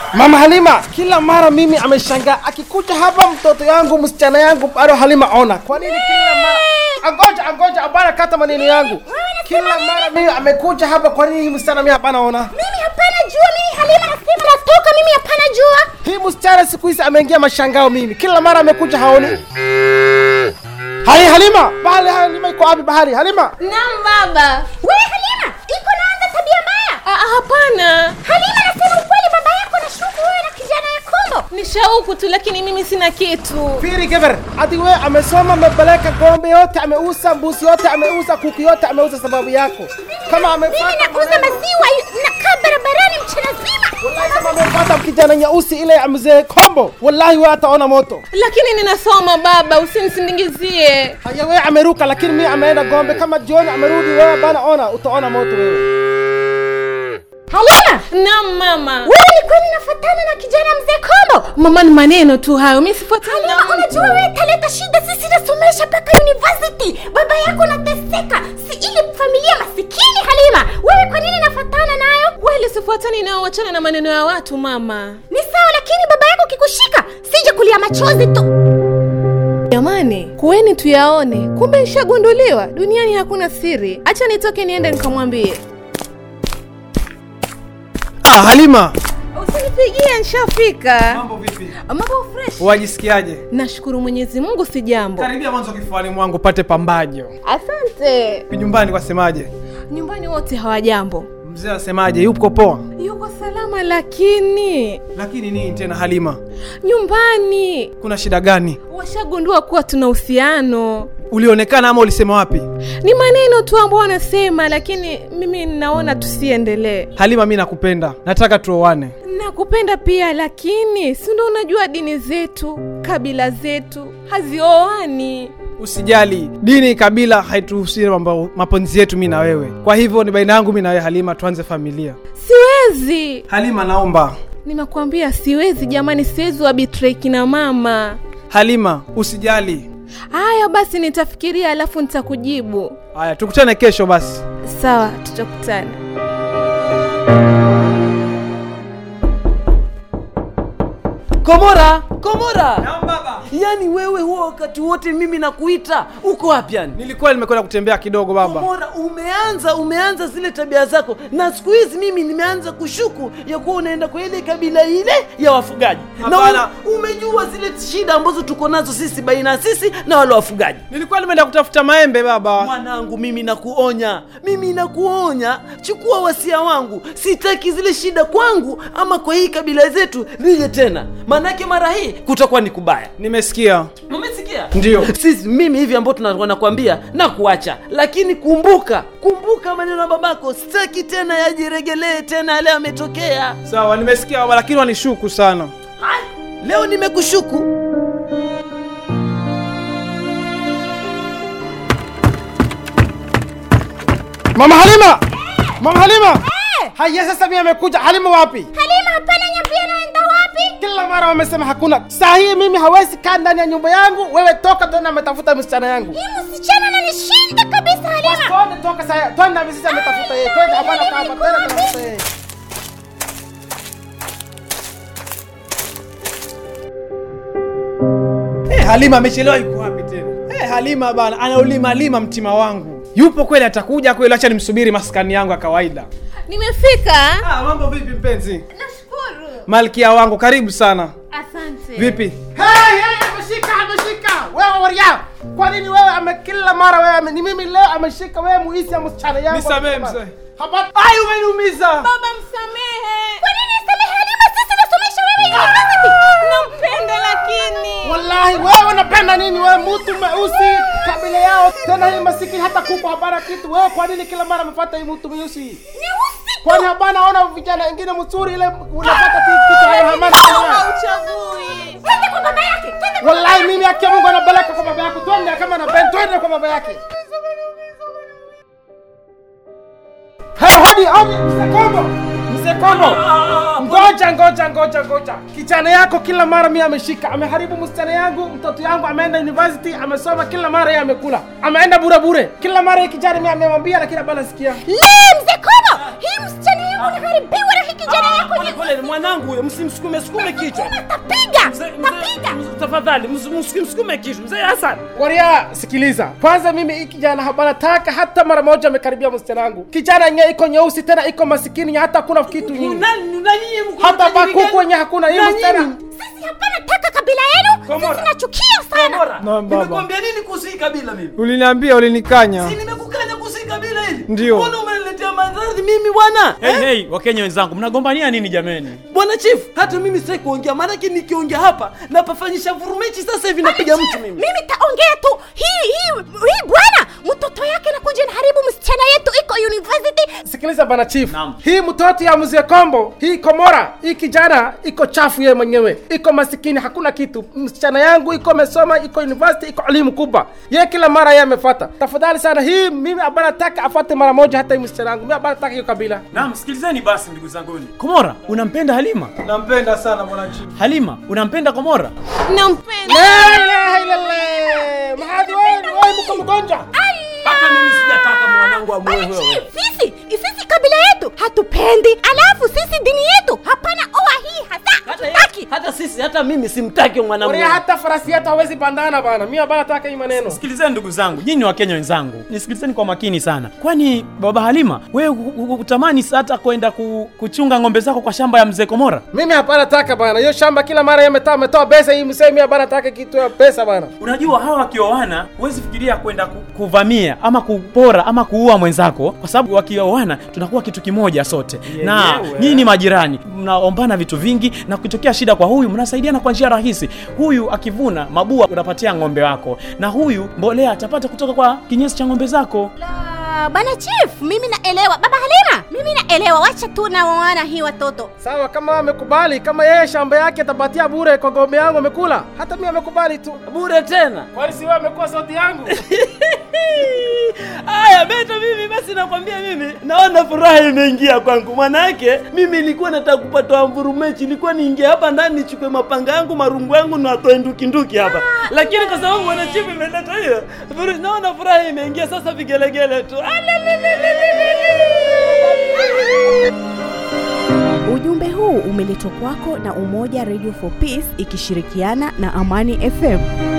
Mama Halima, kila mara mimi ameshangaa akikuja hapa mtoto yangu msichana yangu bado Halima ona. Kwa nini kila mara Angoja, angoja, abana kata maneno yangu. Kila mara mimi amekuja hapa, kwa nini hii msichana mimi hapana ona? Mimi hapana jua, mimi Halima nasema natoka, mimi hapana jua. Hii msichana siku hizi ameingia mashangao mimi. Kila mara amekuja haoni. Hai Halima, bahari Halima iko wapi bahari? Halima. Naam baba. Wewe Halima, iko naanza tabia mbaya. Ah, hapana. Halima nasema ukweli, baba yako anashuku wewe na kijana ya Kombo. Ni shauku tu lakini mimi sina kitu. Piri Geber, ati wewe amesoma amepeleka ng'ombe yote ameuza, mbuzi yote ameuza, kuku yote ameuza sababu yako. Kama Mimi amepata nakuuza maziwa nakaa barabarani mchana zima. Wallahi kama amepata kijana nyeusi ile ya mzee Kombo, wallahi wewe ataona moto. Lakini ninasoma baba, usinisindikizie. Haya wewe ameruka lakini mimi ameenda ng'ombe kama jioni amerudi wewe bana ona utaona moto wewe. Halima, Naam mama. wewe ni kweli nafuatana na kijana mzee Kombo? Mama ni maneno tu hayo, mimi sifuatani na Halima, unajua wewe taleta shida, sisi nasomesha mpaka university, baba yako nateseka, si ile familia masikini. Halima, wewe kwa nini nafuatana nayo? kweli sifuatani nao, wachana na maneno ya watu mama. Ni sawa, lakini baba yako kikushika, sije kulia machozi tu. Jamani, kuweni tuyaone, kumbe ishagunduliwa. Duniani hakuna siri. Acha nitoke niende nikamwambie. Ah, Halima. Usinipigie, nishafika. Mambo vipi? Mambo fresh. Wajisikiaje? Nashukuru Mwenyezi Mungu, si jambo. Karibia mwanzo kifuani mwangu pate pambajo. Asante. Nyumbani wasemaje? Nyumbani wote hawajambo, Mzee asemaje? Yuko poa? yuko salama, lakini Lakini nini tena Halima? nyumbani Kuna shida gani? washagundua kuwa tuna uhusiano. Ulionekana ama ulisema wapi? Ni maneno tu ambao wanasema, lakini mimi ninaona tusiendelee. Halima, mi nakupenda, nataka tuoane. Nakupenda pia, lakini si ndo unajua dini zetu, kabila zetu hazioani. Usijali, dini, kabila haituhusi mambo mapenzi yetu mi na wewe. Kwa hivyo ni baina yangu mi na wewe Halima, tuanze familia. Siwezi, Halima, naomba. nimekwambia siwezi jamani, siwezi wabitray kina mama. Halima, usijali. Haya basi, nitafikiria alafu nitakujibu. Haya, tukutane kesho basi. Sawa, tutakutana. Komora, Komora. Naam baba. Yaani wewe huo wakati wote mimi nakuita, uko wapi yani? Nilikuwa nimekwenda kutembea kidogo baba. Komora, umeanza umeanza zile tabia zako, na siku hizi mimi nimeanza kushuku ya kuwa unaenda kwa ile kabila ile ya wafugaji, na Hapana. u- umejua zile shida ambazo tuko nazo sisi baina ya sisi na wale wafugaji. Nilikuwa nimeenda kutafuta maembe baba. Mwanangu, mimi nakuonya, mimi nakuonya, chukua wasia wangu. Sitaki zile shida kwangu ama kwa hii kabila zetu lije tena, maanake mara hii kutakuwa ni kubaya. Nimesikia. Umesikia? Ndio. Sisi mimi hivi ambao tuna- nakwambia na kuacha, lakini kumbuka, kumbuka maneno ya babako, sitaki tena yajiregelee tena yale yametokea. Sawa, nimesikia baba, lakini wanishuku sana. Ai, Leo nimekushuku. Mama Halima! Mama Halima! Haya sasa mimi amekuja. Halima wapi? Halima, hapana, nyambia naenda wapi? Kila mara wamesema hakuna. Saa hii mimi hawezi kaa ndani ya nyumba yangu. Wewe toka tena ametafuta msichana yangu. Hii msichana ananishinda kabisa, Halima. Twende toka sasa. Twende mimi sasa ametafuta yeye. Twende hapana kaa hapa. Twende tafuta yeye. Eh, Halima amechelewa yuko wapi tena? Eh, Halima bana anaulima lima mtima wangu. Yupo kweli atakuja kweli acha nimsubiri maskani yangu ya kawaida. Nimefika. Ah, mambo vipi mpenzi? Nashukuru. Malkia wangu karibu sana. Asante. Vipi? Hey, hey, ameshika, ameshika. Wewe waria. Kwa nini wewe ame kila mara wewe ame, ni mimi leo ameshika wewe muisi ya msichana yangu. Nisamehe, mzee. Hapa. Ai umeniumiza. Baba msamehe. Kwa nini nisamehe Halima? Sisi nasomesha wewe university. Nampenda lakini. Wallahi wewe unapenda nini wewe mtu mweusi kabila yao tena hii masikini hata kuku habara kitu wewe kwa nini kila mara mfuata hii mtu mweusi? Nyeusi. Kwani hapana ona vijana wengine mzuri ile unapata tu kitu hayo hamana. Hauchagui. Twende kwa baba yake. Twende kwa Wallahi mimi akia Mungu anapeleka kwa baba yako twende kama na ben twende kwa baba yake. Hey, hodi hodi mzee Kombo. Mzee Kombo. Ngoja ngoja ngoja ngoja. Kijana yako kila mara mimi ameshika, ameharibu msichana yangu, mtoto yangu ameenda university, amesoma kila mara yeye amekula. Ameenda bure bure. Kila mara yeye kijana mimi amemwambia lakini hapana sikia. Le, mzee Kobo, hii msichana unaharibiwa na hii kijana yako Pole pole, mwanangu huyo, msimsukume sukume kichwa. tapiga Mzee- tapiga mzee- Tafadhali ms- msimsukume kichwa. Mzee Hassan. Waria, sikiliza kwanza, mimi hii kijana hapana taka hata mara moja amekaribia msichana wangu. Kijana yenyewe iko nyeusi tena iko masikini, hata hakuna kitu nyingi, Nani na nyinyi mko hata matajiri bakuku gani? wenye hakuna. Hii Na msichana nyinyi? sisi hapana taka kabila yenu Komora. sisi nachukia sana Bora. Naam, baba. Nimekwambia nini kuhusu hii kabila mimi? uliniambia ulinikanya Si nimekukanya kuhusu hii kabila hili? Ndio. Mbona umeniletea madhara mimi bwana? Hey, Eh? hey, wakenya wenzangu mnagombania nini jameni Bwana chief, hata mimi sitaki kuongea, maanake nikiongea hapa napafanyisha vurumechi. Sasa hivi napiga mtu mimi. mimi taongea tu hii hii hii bwana mtoto yake nakuja naharibu msichana yetu iko university Sikiliza bana chief, Naam. hii mtoto ya mzee Kombo, hii Komora, hii kijana iko chafu yeye mwenyewe, iko masikini, hakuna kitu. Msichana yangu iko amesoma, iko university, iko elimu kubwa, yeye kila mara yeye amefata. Tafadhali sana, hii mimi abana taka afate mara moja, hata hii msichana yangu mimi abana taka hiyo kabila. naam sikilizeni basi ndugu zanguni komora unampenda halima nampenda sana bwana chief halima unampenda komora nampenda La ilaha illallah, mahadi wewe wewe mko mgonjwa. Hata mimi sijataka mwanangu amue wewe. Bwana, sisi sisi kabila yetu hatupendi alafu sisi dini yetu hapana oa hii hasa Hata, hatutaki hata sisi hata mimi simtaki mwanangu. Waria, hata farasi yetu hawezi bandana bana, mimi abana taka hii maneno. sikilizeni ndugu zangu nyinyi wakenya wenzangu nisikilizeni kwa makini sana kwani baba halima wewe hu- hu- hutamani hata kwenda ku, kuchunga ng'ombe zako kwa shamba ya mzee komora Mimi hapana taka bana, hiyo shamba kila mara yametoa ametoa pesa hii msee, mimi hapana taka kitu ya pesa bana. unajua hawa wakioana huwezi fikiria kwenda ku, kuvamia ama kupora ama kuua mwenzako kwa sababu wakioana tunakuwa kitu kimoja sote na Yenyewe. nyinyi ni majirani mnaombana vitu vingi na kukitokea shida kwa huyu mnasaidiana kwa njia rahisi huyu akivuna mabua unapatia ng'ombe wako na huyu mbolea atapata kutoka kwa kinyesi cha ng'ombe zako La, bana chief mimi naelewa baba halima mimi naelewa wacha tu naoana hii watoto Sawa, kama amekubali, kama yeye shamba yake atapatia bure kwa ng'ombe yangu amekula, hata mimi amekubali tu. bure tena. Kwani si wewe amekuwa sauti yangu? Aya, beta mimi basi nakwambia mimi naona furaha imeingia kwangu. Manake mimi nilikuwa nataka kupata mvurumechi, ilikuwa niingie hapa ndani nichukue mapanga yangu, marungu yangu na atoe nduki nduki hapa. Lakini kwa sababu bwana chief imeleta hiyo, furu- naona furaha imeingia sasa vigelegele tu. Ujumbe huu umeletwa kwako na Umoja Radio for Peace ikishirikiana na Amani FM.